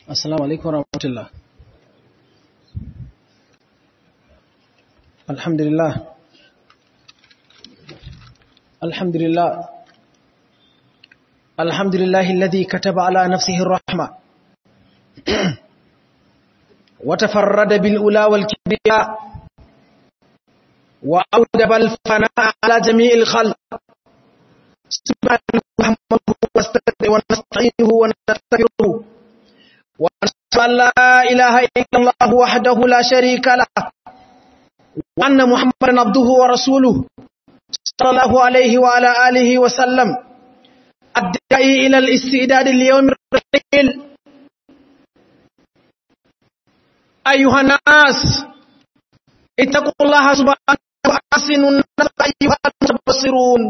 Assalamu alaikum warahmatullah. Alhamdulillah. Alhamdulillah. Alhamdulillah alladhi kataba ala nafsihi ar-rahma. Wa tafarrada bil ula wal kibriya. Wa awdaba al fana'a ala jami'il khalq. Subhanahu wa ta'ala wa nasta'inuhu wa nastaghfiruh. ونشهد أن لا إله إلا الله وحده لا شريك له وأن محمدا عبده ورسوله صلى الله عليه وعلى آله وسلم الداعي إلى الاستعداد ليوم الرحيل أيها الناس اتقوا الله سبحانه وأحسنوا النظر أيها المتبصرون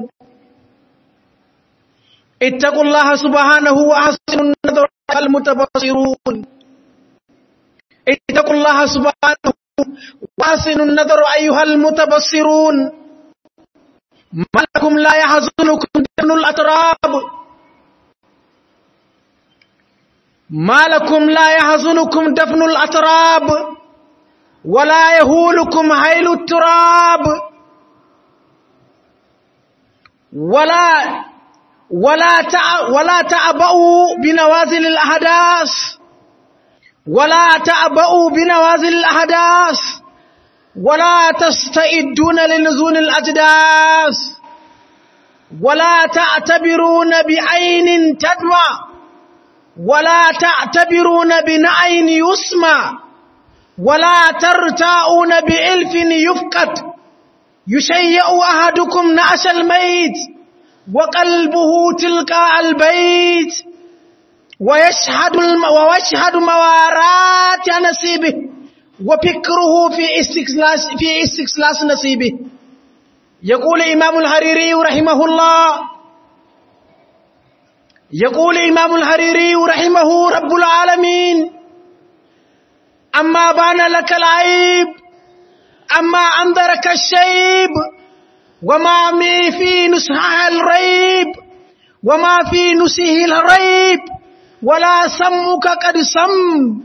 اتقوا الله سبحانه وأحسنوا النظر المتبصرون اتقوا الله سبحانه وحسنوا النظر أيها المتبصرون ما لكم لا يحزنكم دفن الأتراب ما لكم لا يحزنكم دفن الأتراب ولا يهولكم حيل التراب ولا ولا تع... ولا تعبأوا بنوازل الأحداث ولا تعبأوا بنوازل الأحداث ولا تستئدون لنزول الأجداث ولا تعتبرون بعين تدمع ولا تعتبرون بنعين يسمع ولا ترتاؤون بإلف يفقد يشيئ أحدكم نعش الميت وقلبه تلقاء البيت ويشهد الم... ويشهد موارات نصيبه وفكره في استخلاص في استخلاص نصيبه يقول إمام الحريري رحمه الله يقول إمام الحريري رحمه رب العالمين أما بان لك العيب أما أنذرك الشيب وما مي في نسحها الريب وما في نسه الريب ولا سمك قد سم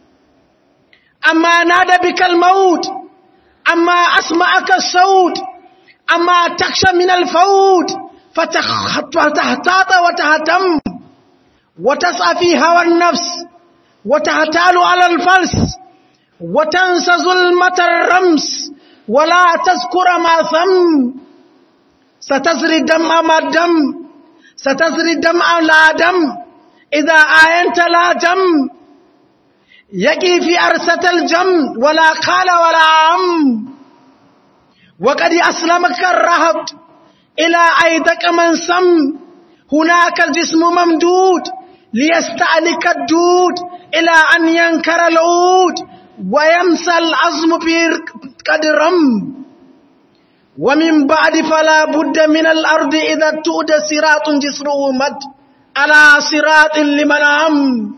أما نادى بك الموت أما أسمعك الصوت أما تخشى من الفوت فتهتاط وتهتم وتسعى في هوى النفس وتهتال على الفلس وتنسى ظلمة الرمس ولا تذكر ما ثم ستزري الدمع ما الدم ستزري الدمع لا دم إذا آينت لا دم يقي في أرسة الجم ولا قال ولا عم وقد أسلمك الرهب إلى أيدك من سم هناك الجسم ممدود ليستعلك الدود إلى أن ينكر العود ويمسى العظم في قد رم ومن بعد فلا بد من الأرض إذا تؤد صراط جسره مد على صراط لمن عم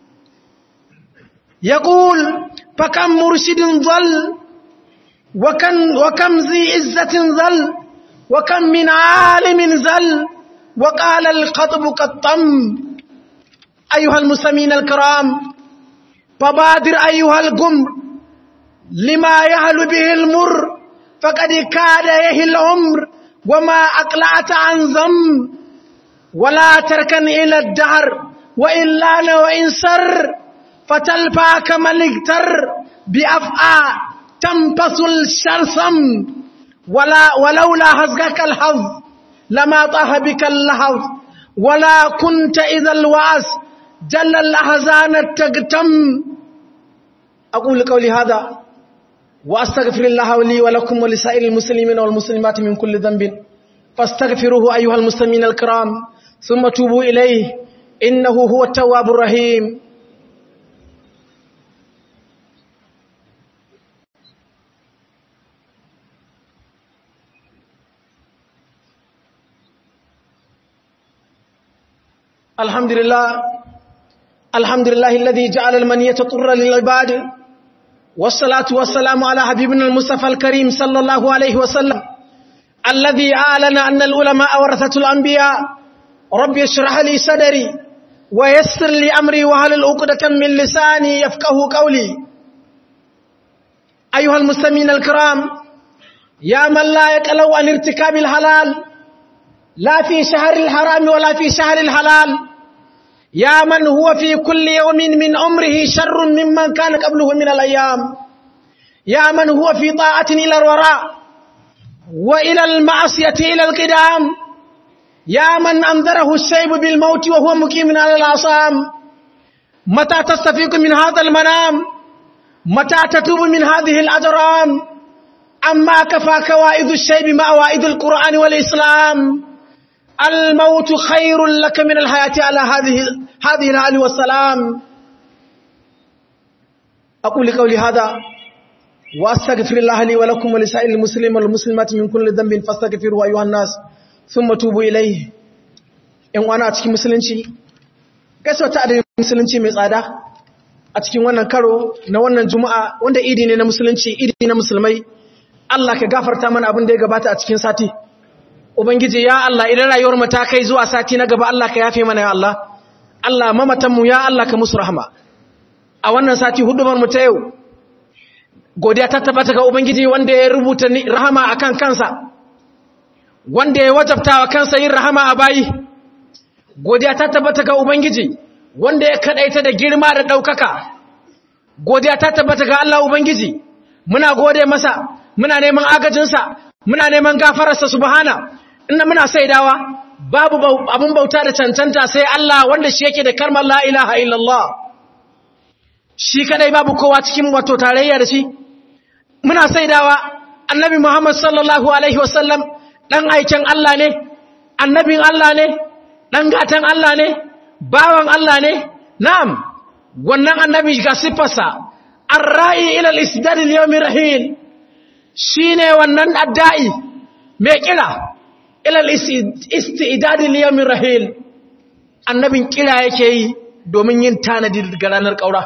يقول فكم مرشد ظل وكم, وكم ذي عزة ظل وكم من عالم زل وقال القطب كالطم أيها المسلمين الكرام فبادر أيها القمر لما يهل به المر فقد كاد يهي العمر وما أقلعت عن ذم ولا تركن إلى الدهر وإن لان وإن سر فتلفى كما اغتر بأفعى تنفس الشرسم ولا ولولا هزقك الحظ لما طه بك اللحظ ولا كنت إذا الوعس جل الأحزان تقتم أقول قولي هذا وأستغفر الله لي ولكم ولسائر المسلمين والمسلمات من كل ذنب فاستغفروه أيها المسلمين الكرام ثم توبوا إليه إنه هو التواب الرحيم الحمد لله الحمد لله الذي جعل المنية طر للعباد والصلاة والسلام على حبيبنا المصطفى الكريم صلى الله عليه وسلم الذي أعلن أن العلماء ورثة الأنبياء رب اشرح لي صدري ويسر لي أمري وهل العقدة من لساني يفقه قولي أيها المسلمين الكرام يا من لا يقلو عن ارتكاب الحلال لا في شهر الحرام ولا في شهر الحلال يا من هو في كل يوم من عمره شر ممن كان قبله من الأيام يا من هو في طاعة إلى الوراء وإلى المعصية إلى القدام يا من أنذره الشيب بالموت وهو مقيم على العصام متى تستفيق من هذا المنام متى تتوب من هذه الأجرام أما كفى كوائد الشيب مع وائد القرآن والإسلام الموت خير لك من الحياة على هذه هذه الحال والسلام أقول قولي هذا وأستغفر الله لي ولكم ولسائر المسلمين والمسلمات من كل ذنب فاستغفروا أيها الناس ثم توبوا إليه إن وانا أتكي مسلمشي gaisuwa ta adadin musulunci mai tsada a cikin wannan karo na wannan juma'a wanda idi ne na musulunci idi na musulmai Allah ka gafarta mana abin da ya gabata a cikin sati ubangiji ya Allah idan rayuwar mu ta kai zuwa sati na gaba Allah ka yafe mana ya Allah Allah mamatan mu ya Allah ka musu rahama a wannan sati hudubar mu ta yau godiya ta tabbata ga ubangiji wanda ya rubuta rahama akan kansa wanda ya wajabta wa kansa yin rahama a bayi godiya ta tabbata ga ubangiji wanda ya kadaita da girma da daukaka godiya ta tabbata ga Allah ubangiji muna gode masa muna neman agajinsa muna neman gafararsa subhana inna muna saidawa babu abun bauta da cancanta sai Allah wanda shi yake da karmar la ilaha illallah shi kadai babu kowa cikin wato tarayya da shi muna saidawa annabi Muhammad sallallahu alaihi wasallam dan aikin Allah ne annabin Allah ne dan gatan Allah ne bawan Allah ne na'am wannan annabi ga sifarsa arra'i ila al-isdad al-yawm rahil shine wannan adda'i mai kira ila al-istidad al-yawm rahil annabin kira yake yi domin yin tanadi ga ranar kaura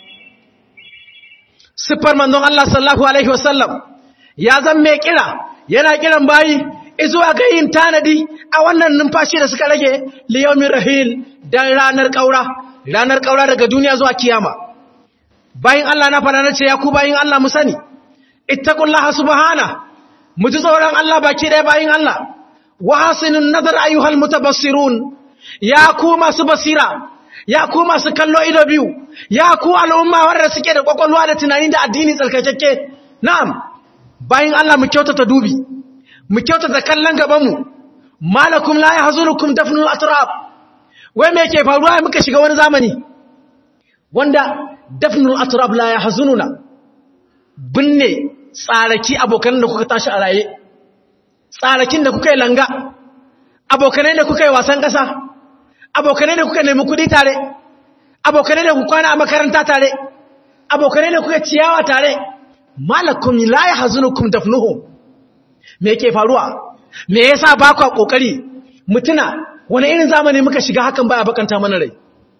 siffar manzon Allah sallallahu alaihi wasallam ya zan mai kira yana kiran bayi izuwa ga yin tanadi a wannan numfashi da suka rage liyaumin rahil dan ranar kaura ranar kaura daga duniya zuwa kiyama bayin Allah na fara nace ya ku bayin Allah mu sani ittaqullaha subhana mu ji tsoron Allah baki ɗaya bayin Allah wa hasinun nazar ayyuhal mutabassirun ya ku masu basira ya ku masu kallo ido biyu ya ku al'umma wanda suke da kwakwalwa da tunani da addini tsarkakakke na'am bayin Allah mu kyautata dubi mu kyautata kallon gabanmu malakum la yahzunukum dafnul atrab wai me yake faruwa muka shiga wani zamani wanda dafnul atrab la yahzununa binne tsaraki abokan da kuka tashi a raye tsarakin da kuka yi langa abokanai da kuka yi wasan ƙasa abokanai da kuka nemi kudi tare abokanai da kuka kwana a makaranta tare abokanai da kuka ciyawa tare malakum la yahzunukum dafnuhum me yake faruwa me yasa ba ku kokari mutuna wani irin zamani muka shiga hakan baya bakanta mana rai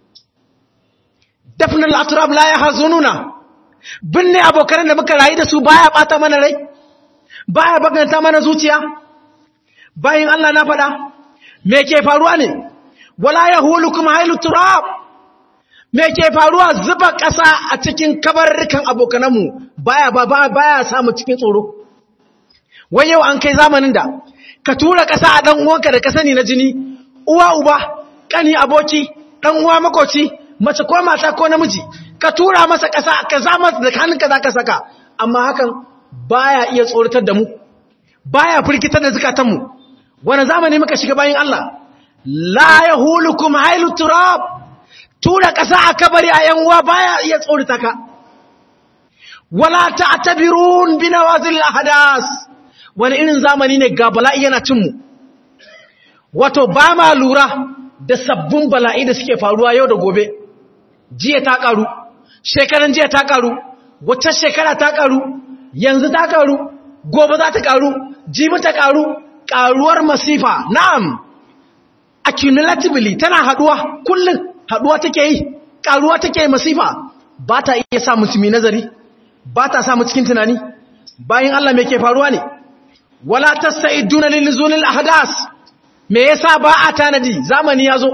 dafnul atrab la yahzununa binne abokan da muka rayu da su baya bata mana rai baya bakanta mana zuciya bayin Allah na fada me yake faruwa ne wala yahulukum haylu turab me yake faruwa zuba kasa a cikin kabarrukan abokananmu baya ba baya samu cikin tsoro wai yau an kai zamanin da ka tura ƙasa a ɗan uwanka da ka sani na jini uwa uba ƙani aboki ɗan uwa makoci mace ko mata ko namiji ka tura masa ƙasa ka zama da hannunka za ka saka amma hakan baya iya tsoratar da mu baya firgitar da zukatanmu wani zamani muka shiga bayan Allah la yahulukum hailu turab tura ƙasa a kabari a yan uwa baya iya tsorata ka wala ta'tabirun binawazil ahdas wani irin zamani ne ga bala'i yana cinmu wato ba ma lura da sabbin bala'i da suke faruwa yau da gobe jiya ta karu shekaran jiya ta karu wacce shekara ta karu yanzu ta karu gobe za ta karu jibi ta karu karuwar masifa na'am accumulatively tana haduwa kullum haduwa take yi karuwa take yi masifa ba ta iya sa musulmi nazari ba ta samu cikin tunani bayan Allah me ke faruwa ne wala tasaiduna lilzunil ahdas me yasa ba a tanadi zamani yazo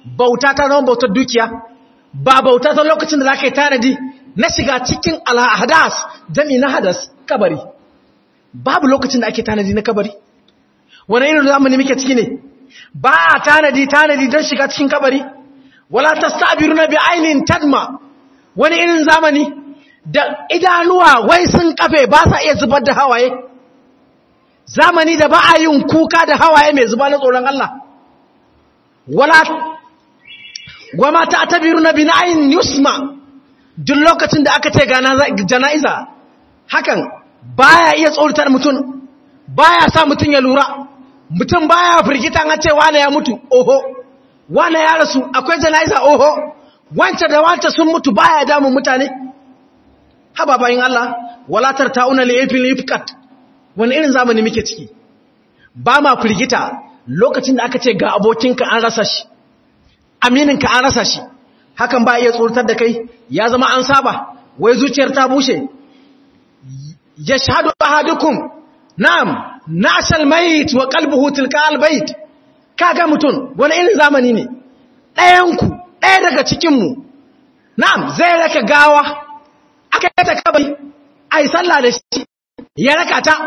bauta ta zama bautar dukiya ba bauta ta lokacin da za ka yi tanadi na shiga cikin alhadas jami na hadas kabari babu lokacin da ake tanadi na kabari wani irin zamani muke ciki ne ba a tanadi tanadi don shiga cikin kabari wala ta sabiru na bi ainihin tadma wani irin zamani da idanuwa wai sun kafe ba sa iya zubar da hawaye zamani da ba a yin kuka da hawaye mai zuba na tsoron Allah wala wama ta tabiru na bi ainihin yusma duk lokacin da aka ce ga jana'iza hakan baya iya tsoratar mutum baya sa mutum ya lura mutum baya firgita an ce wane ya mutu oho wane ya rasu akwai jana'iza oho wance da wance sun mutu baya damun mutane haba bayin Allah walatar ta'una li ifil ifkat wani irin zamani muke ciki ba ma firgita lokacin da aka ce ga abokinka an rasa shi amininka an rasa shi hakan ba iya tsoratar da kai ya zama an saba wai zuciyar ta bushe ya shahadu ahadukum na'am nashal mayit wa qalbuhu tilka albayt kaga mutun wani irin zamani ne ɗayanku ɗaya daga cikin mu na'am zai raka gawa aka yi ta kabari ai sallah da shi ya raka ta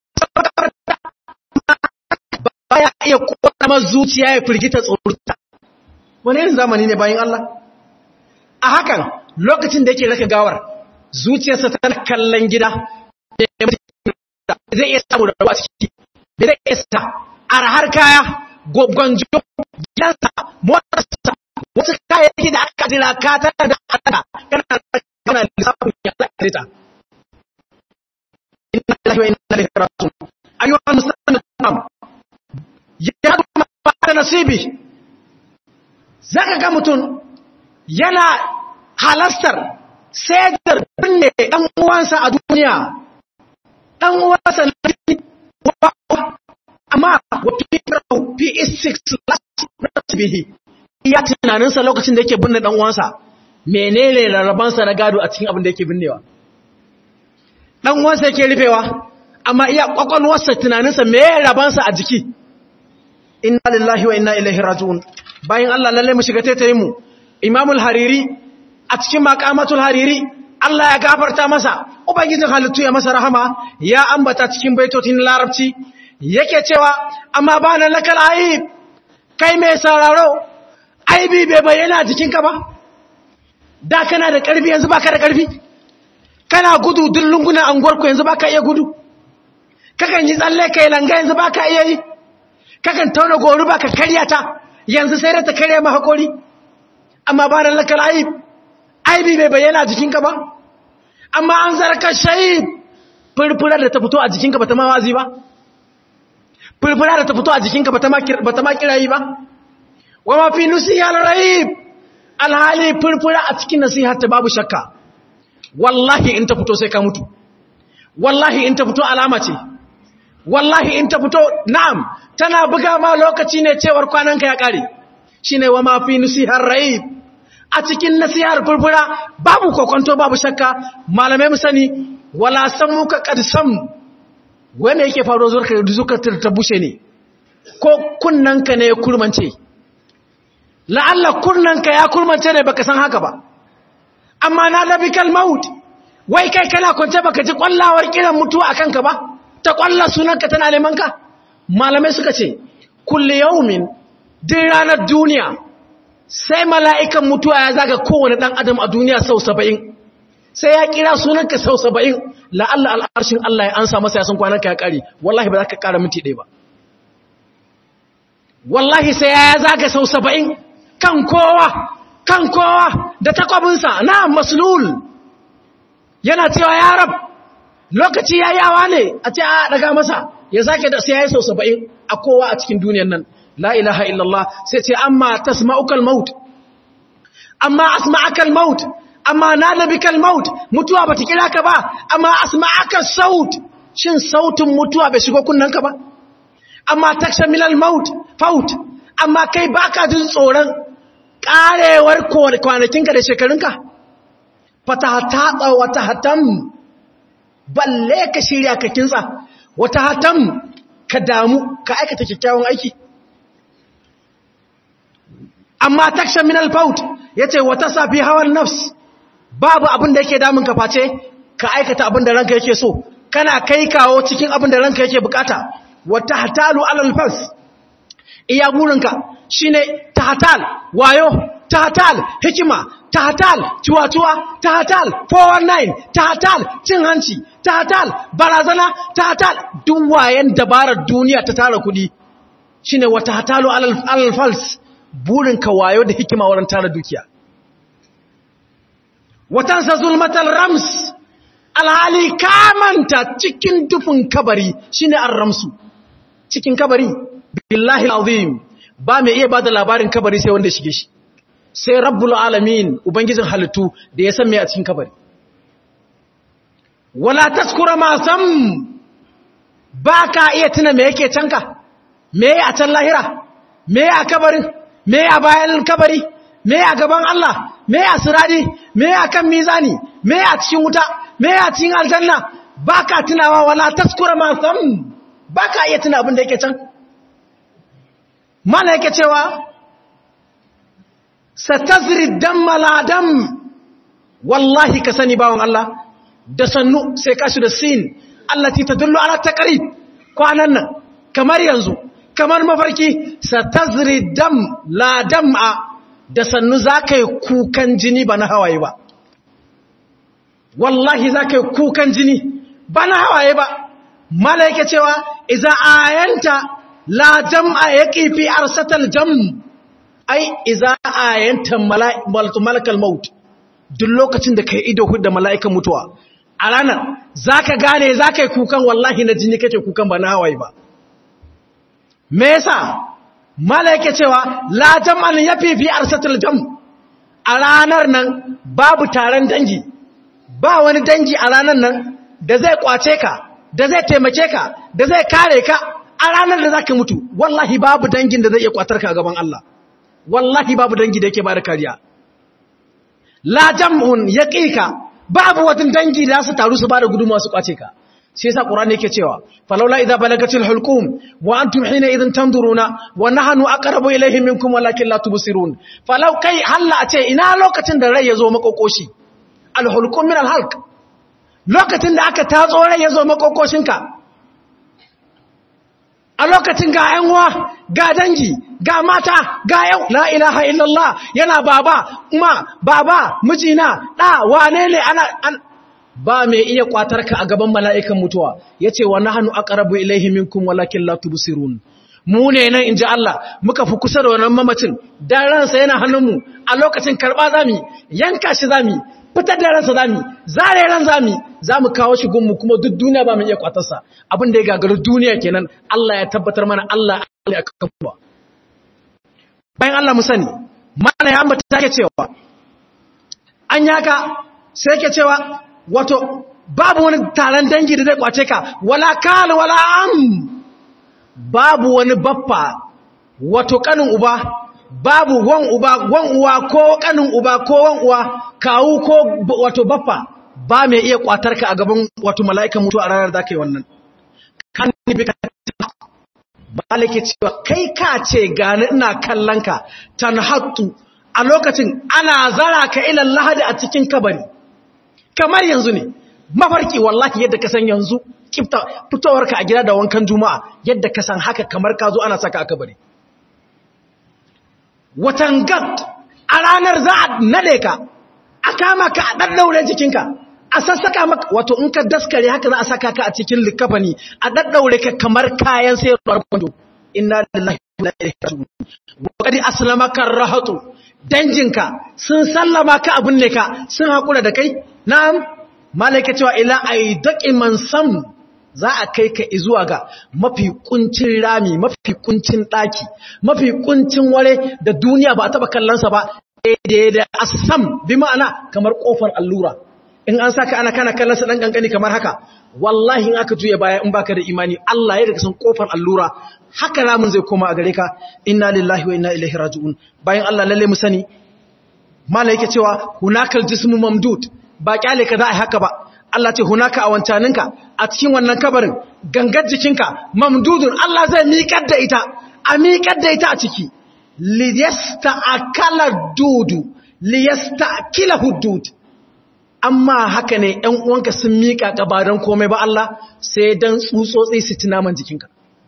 baya iya kuma zuciya ya firgita tsorata wani irin zamani ne bayan Allah a hakan lokacin da yake raka gawar zuciyarsa tana kallon gida zai iya samu da ruwa ciki da zai iya sa arhar kaya gwanjo gidansa motarsa wasu kayayyaki da aka jira katar da alaka kana kana lissafin ya alaka ta inna lillahi wa inna ilaihi raji'un ayyuha muslimun ya kuma ba nasibi zaka ga mutum yana halastar sai da binne ɗan uwansa a duniya ɗan uwansa na amma wafi fi is-six last bihi iya tunaninsa lokacin da yake binne ɗan uwansa menene rarrabansa na gado a cikin abin da yake binnewa ɗan uwansa yake rufewa amma iya ƙwaƙwalwarsa tunaninsa me rabansa a jiki inna lillahi wa inna ilaihi raji'un bayan Allah lalle mu shiga taitayin mu imamul hariri a cikin makamatul hariri Allah ya gafarta masa ubangijin halittu ya masa rahama ya ambata cikin baitotin larabci yake cewa amma ba na lakal aib kai mai sauraro aibi bai bayyana jikinka ba da kana da karfi yanzu baka da karfi kana gudu duk lungunan anguwarku yanzu baka iya gudu kakan yi tsalle kai langa yanzu baka iya yi kakan tauna gori baka karya ta yanzu sai da ta karya mahakori amma ba na lakal aib aibi bai bayyana jikinka ba amma an zarka shahid furfurar da ta fito a jikinka ba ta mawazi ba furfurar da ta fito a jikinka ba ta makirayi ba wa mafi nusiya rahib alhali furfura a cikin nasihar ta babu shakka wallahi in ta fito sai ka mutu wallahi in ta fito alama ce wallahi in ta fito na'am tana buga ma lokaci ne cewar kwananka ya kare shine wa mafi nusihar rahib a cikin nasihar furfura babu kokonto babu shakka malamai mu sani wala samu ka kadsam wai me yake faruwa zuwa zuka ta bushe ne ko kunnanka ne ya kurmance la'alla kunnanka ya kurmance ne baka san haka ba amma na labikal maut wai kai kana kwance baka ji kwallawar kiran mutuwa akan ka ba ta kwalla sunanka tana neman ka malamai suka ce kulli yaumin din ranar duniya sai mala'ikan mutuwa ya zaga kowane ɗan adam a duniya sau saba'in sai ya kira sunanka sau saba'in la'alla al'arshin Allah ya ansa masa ya san kwananka ya ƙari wallahi ba za ka ƙara minti ɗaya ba wallahi sai ya zaga sau saba'in kan kowa kan kowa da takwabinsa na maslul yana cewa ya rab lokaci ya yawa ne a ce a daga masa ya zake da sai ya yi sau saba'in a kowa a cikin duniyan nan la ilaha illallah sai ce amma tasma'ukal maut amma asma'akal maut amma nalabikal maut mutuwa bata kira ka ba amma asma'akal saut shin sautin mutuwa bai shigo kunnanka ba amma takshamilal maut faut amma kai baka jin tsoron karewar kwanakinka da shekarunka fatahata wata hatam balle ka shirya ka kintsa wata hatam ka damu ka aikata kyakkyawan aiki amma taksha min al-faut yace wata safi hawan nafs babu abin da yake damun ka face ka aikata abin da ranka yake so kana kai kawo cikin abin da ranka yake bukata wata hatalu alal fals iya burinka shine tahtal wayo tahtal hikima tahtal tuwatuwa tahtal 419 tahtal cin hanci tahtal barazana tahtal duk wayan dabarar duniya ta tara kudi shine wata hatalu alal fals burinka wayo da hikima wurin tara dukiya watansa zulmatal rams alhali kamanta cikin dufin kabari shine ar-ramsu cikin kabari billahi alazim ba mai iya bada labarin kabari sai wanda shige shi sai rabbul alamin ubangijin halittu da ya san me a cikin kabari wala taskura ma sam baka iya tuna me yake canka me a can lahira me a kabarin me a bayan kabari me a gaban Allah me a siradi me a kan mizani me a cikin wuta me a cikin aljanna baka tunawa wala taskura ma sam baka iya tuna abin da yake can mana yake cewa satazri damma la dam wallahi ka sani bawon Allah da sannu sai kashi da sin allati tadullu ala taqrib kwanan nan kamar yanzu kamar mafarki satazri dam la dam'a da sannu zaka yi kukan jini ba na hawaye ba wallahi zaka yi kukan jini ba na hawaye ba mala yake cewa iza ayanta la jam'a yaqi fi arsatal jam ai iza ayanta malakal maut duk lokacin da kai ido da mala'ikan mutuwa a ranar zaka gane zaka yi kukan wallahi na jini kake kukan ba na hawaye ba me yasa mala yake cewa la jam'an yafi fi arsatal jam a ranar nan babu taron dangi ba wani dangi a ranar nan da zai kwace ka da zai taimake ka da zai kare ka a ranar da zaka mutu wallahi babu dangin da zai iya kwatar ka a gaban Allah wallahi babu dangi da yake bada kariya la jam'un yaqiqa babu wata dangi da su taru su bada gudunmawa su kwace ka sai yasa qur'ani yake cewa falawla idza balagatil hulqum wa antum hina idhan tanzuruna wa nahnu aqrabu ilayhi minkum walakin la tubsirun falau kai halla a ce ina lokacin da rai yazo makokoshi al hulqum min al halq lokacin da aka tatso rai yazo makokoshinka a lokacin ga ‘yan'uwa ga dangi ga mata ga yau la ilaha illallah yana baba ma baba mijina ɗa wane ne ana an ba mai iya kwatarka a gaban mala'ikan mutuwa ya ce wa nahanu aqrabu ilaihi minkum walakin la tubsirun mu ne nan inji Allah muka fi kusa da wannan mamacin dan ransa yana hannunmu a lokacin karba zami yanka shi zami fitar da ransa zami zare ran zami zamu kawo shi gunmu kuma duk duniya ba mu iya kwatarsa abin da ya gagaru duniya kenan Allah ya tabbatar mana Allah ya kafa bayan Allah mu sani mana ya ambata take cewa an yaka sai ke cewa wato babu wani taron dangi da zai kwace ka wala kal wala am babu wani baffa wato kanin uba babu wan uba wan uwa ko kanin uba ko wan uwa kawu ko wato baffa ba mai iya kwatar ka a gaban wato mala'ikan mutu a ranar da kai wannan kan ni bi ka malike cewa kai ka ce gani ina kallon ka tanhattu a lokacin ana zara ka ila lahadi a cikin kabari kamar yanzu ne mafarki wallahi yadda ka san yanzu kifta fitowarka a gida da wankan juma'a yadda ka san haka kamar ka zo ana saka a kabari watan gad a ranar za a nade ka a kama ka a ɗaɗɗaure jikinka a sassaka maka wato in ka daskare haka za a saka ka a cikin likafani a ɗaɗɗaure ka kamar kayan sayarwar kwando inna lillahi wa inna ilaihi raji'un wa qad aslamaka rahatu danjinka sun sallama ka abin ne ka sun hakura da kai na'am malaika cewa ila aidaqi man sam za a kai ka zuwa ga mafi kuncin rami mafi kuncin daki mafi kuncin ware da duniya ba taba kallonsa ba daidai da asam bi ma'ana kamar kofar allura in an saka ana kana kallonsa dan kankani kamar haka wallahi in aka juya baya in baka da imani Allah ya daga san kofar allura haka ramin zai koma a gare ka inna lillahi wa inna ilaihi raji'un bayan Allah lalle mu sani mala yake cewa hunakal jismu mamdud ba kyale ka za a haka ba Allah ce hunaka a wancaninka a cikin wannan kabarin gangar jikinka mamdudun Allah zai miƙar da ita a miƙar da ita a ciki liyasta'akala dudu liyasta'kila hudud amma haka ne ‘yan uwanka sun miƙa ƙabaran komai ba Allah sai don tsutsotsi su ci naman jikinka.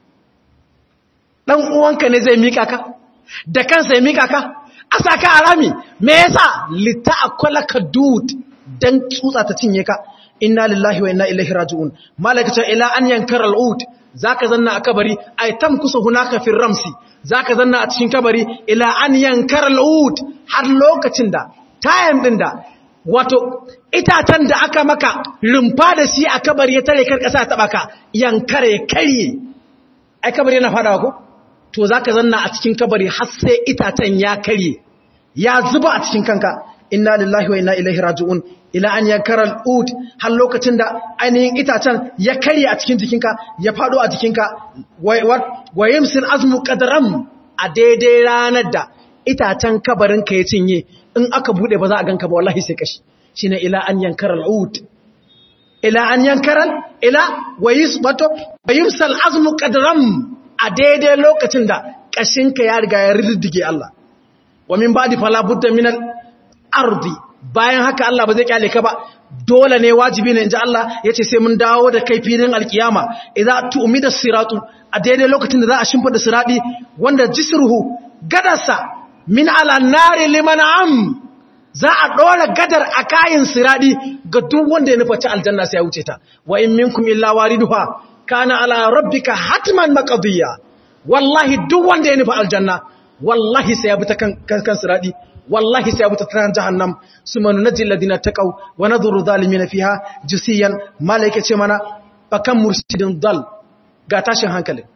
ɗan uwanka ne zai miƙa ka, da kansa ya miƙa ka, a sa ka arami, me yasa lita akwala ka dud don tsutsa ta cinye ka, inna lillahi wa inna ilaihi raji'un. Malakacin ila an yankar al'ud, za ka zanna a kabari, a tam kusa hunaka fin ramsi, za ka zanna a cikin kabari, ila an yankar al'ud har lokacin da, tayan ɗin da, wato itatan da aka maka rumfa da shi a kabari ya tare kar kasa ta baka yankare ya karye ai kabari yana fadawa ko to zaka zanna a cikin kabari har sai itatan ya karye ya zuba a cikin kanka inna lillahi wa inna ilaihi raji'un ila an yankara al-ud har lokacin da ainihin itatan ya karye a cikin jikinka ya fado a jikinka wa yamsil azmu qadram a daidai ranar da itatan kabarin ka ya cinye in aka bude ba za a ganka ba wallahi sai kashi shine ila an yankara al'ud ila an yankara ila wayis wato wayimsal azmu qadram a daidai lokacin da kashinka ya riga ya riddige Allah wa min ba'di fala budda min al-ardi bayan haka Allah ba zai kyale ka ba dole ne wajibi ne inji Allah yace sai mun dawo da kai filin alkiyama idza tu'mida siratu a daidai lokacin da za a shimfida siradi wanda jisruhu gadarsa min ala nari liman am za a ɗora gadar a kayan siradi ga duk wanda ya nufaci aljanna sai ya wuce ta wa in minkum illa wariduha kana ala rabbika hatman maqdiya wallahi duk wanda ya nufa aljanna wallahi sai ya bi ta kan kan siradi wallahi sai ya bi ta kan jahannam suma nunjil ladina taqaw wa nadhuru zalimin fiha jusiyan malaika ce mana fakan mursidin dal ga tashin hankali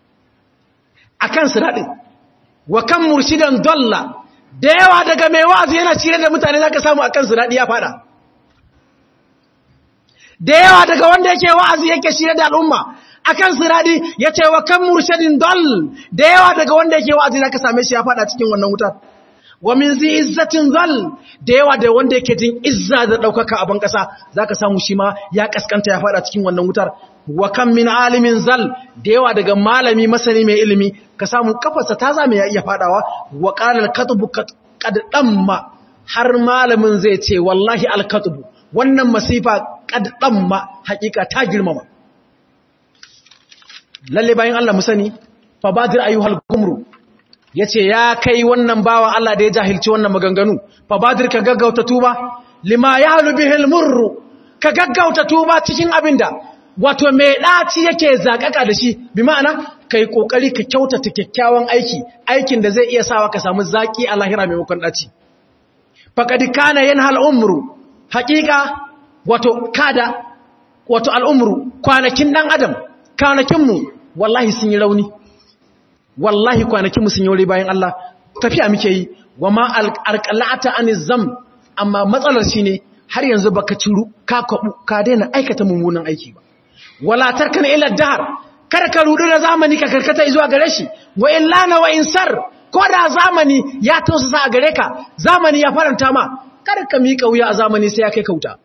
akan siradin wa kan murshidan dalla da yawa daga mai wa'azi yana cire da mutane zaka samu akan su dadi ya fada da yawa daga wanda yake wa'azi yake shirye da al'umma akan su dadi yace wa kan murshidin dall da yawa daga wanda yake wa'azi zaka same shi ya fada cikin wannan wutar wa min zi izzatin zal da yawa da wanda yake jin izza da daukaka a ban kasa zaka samu shi ma ya kaskanta ya fada cikin wannan wutar wa kan min alimin zal da yawa daga malami masani mai ilimi ka samu kafarsa ta zame ya iya fadawa wa qala al-katbu qad damma har malamin zai ce wallahi al-katbu wannan masifa qad damma hakika ta girmama lalle bayan Allah mu sani fa badir ayyuhal gumru yace ya kai wannan bawa Allah da ya jahilci wannan maganganu fa badir ka gaggauta tuba lima yahlu bihil murru ka gaggauta tuba cikin abinda wato mai ɗaci yake zaƙaƙa da shi bi ma'ana ka yi ƙoƙari ka kyautata kyakkyawan aiki aikin da zai iya sawa ka samu zaƙi a lahira maimakon ɗaci faƙadi kana yin al'umru haƙiƙa wato kada wato al'umru kwanakin ɗan adam kwanakinmu wallahi sun yi rauni wallahi kwanakinmu sun yi wuri bayan Allah tafiya muke yi wa ma alƙalata an zam amma matsalar shi ne har yanzu baka ciru ka kwaɓu ka daina aikata mummunan aiki ba wala tarkana ila dahar kada ka rudu da zamani ka karkata zuwa gare shi wa illana wa insar ko da zamani ya tausasa a gare ka zamani ya faranta ma kada ka miƙa wuya a zamani sai ya kai kauta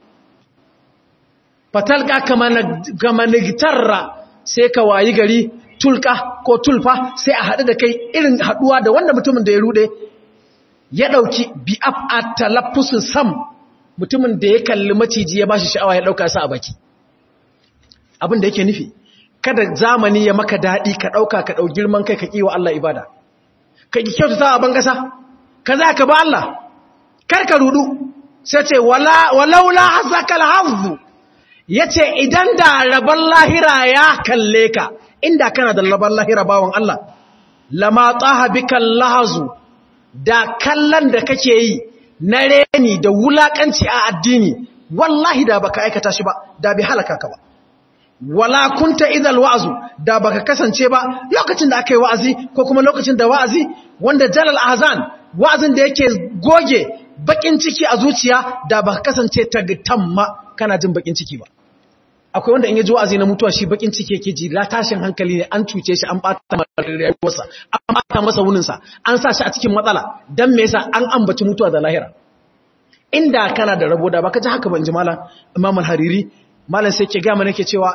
fatalka kama nigtarra sai ka wayi gari tulka ko tulfa sai a haɗu da kai irin haɗuwa da wanda mutumin da ya rude ya ɗauki bi'af a talaffusin sam mutumin da ya kalli maciji ya bashi sha'awa ya ɗauka sa a baki abin da yake nufi kada zamani ya maka daɗi ka ɗauka ka ɗau girman kai ka ƙi wa Allah ibada ka ƙi kyautata a ban ƙasa ka za ka ba Allah kar ka rudu sai ce walaula hasaka alhazzu ya ce idan da rabon lahira ya kalle ka inda kana da rabon lahira bawan Allah lama tsaha bikan lahazu da kallon da kake yi na reni da wulakanci a addini wallahi da baka aikata shi ba da bi halaka ka ba wala kunta idal wa'azu da baka kasance ba lokacin da aka yi wa'azi ko kuma lokacin da wa'azi wanda jalal azan wa'azin da yake goge bakin ciki a zuciya da baka kasance tagtamma kana jin bakin ciki ba akwai wanda in yaji wa'azi na mutuwa shi bakin ciki yake ji la tashin hankali ne an cuce shi an bata masa rayuwarsa an bata masa wuninsa an sa shi a cikin matsala dan me yasa an ambaci mutuwa da lahira inda kana da rabo da baka ji haka ban ji malam Imam al-Hariri malam sai ke ga mana ke cewa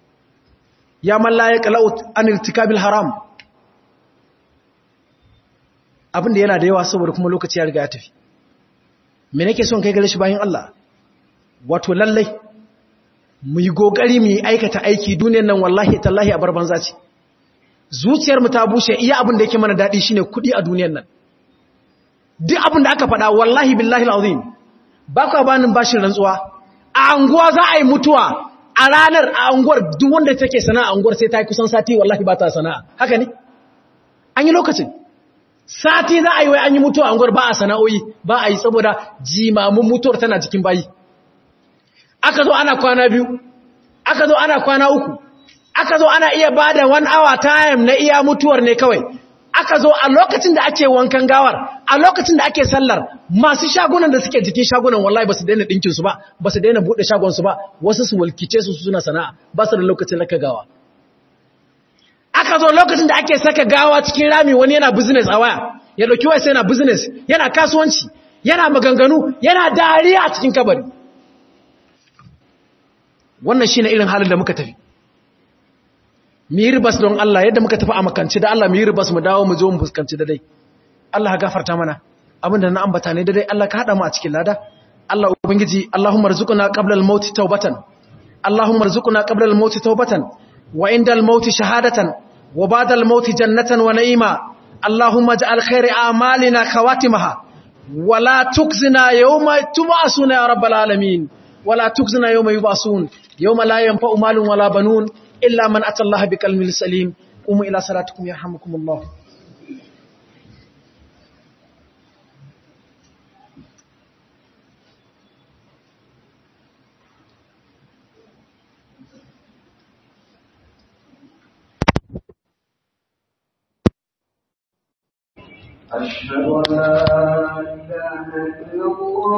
ya man la yaqla'u an irtikabil haram abin da yana da yawa saboda kuma lokaci ya riga ya tafi me nake son kai gare shi bayan Allah wato lallai mu yi gogari mu yi aikata aiki duniyar nan wallahi tallahi a barban zaci zuciyar mu ta bushe iya abin da yake mana dadi shine kudi a duniyar nan duk abin da aka faɗa wallahi billahi alazim ba ka banin bashin rantsuwa a anguwa za a yi mutuwa a ranar a anguwar duk wanda take sana'a anguwar sai ta yi kusan sati wallahi ba ta sana'a haka ne an yi lokacin sati za a yi wai an yi mutuwa a anguwar ba a sana'o'i ba a yi saboda jimamin mutuwar tana cikin bayi aka zo ana kwana biyu aka zo ana kwana uku aka zo ana iya ba da one hour time na iya mutuwar ne kawai aka zo a lokacin da ake wankan gawar a lokacin da ake sallar masu shagunan da suke jikin shagunan wallahi ba su daina ɗinkinsu ba ba su daina buɗe shagonsu ba wasu su walkice su suna sana'a ba su da lokacin raka gawa aka zo lokacin da ake saka gawa cikin rami wani yana business a waya ya ɗauki waya sai yana business yana kasuwanci yana maganganu yana dariya a cikin kabari wannan shi ne irin halin da muka tafi mu yi ribas don Allah yadda muka tafi a makanci da Allah mu yi ribas mu dawo mu zo mu fuskanci da dai Allah gafarta mana abinda na ambata ne da dai Allah ka hada mu a cikin lada Allah ubangiji Allahumma rzuqna qabla al-maut tawbatan Allahumma rzuqna qabla al-maut tawbatan wa inda al-maut shahadatan wa ba'da al-maut jannatan wa na'ima Allahumma ij'al khairi a'malina khawatimaha wa la tukhzina yawma tub'asuna ya rabbal alamin wa la tukhzina yawma yub'asun yawma la yanfa'u malun wala banun illa man ata Allah biqalbin salim qumu ila salatikum yarhamukumullah أشهد أن لا إله إلا الله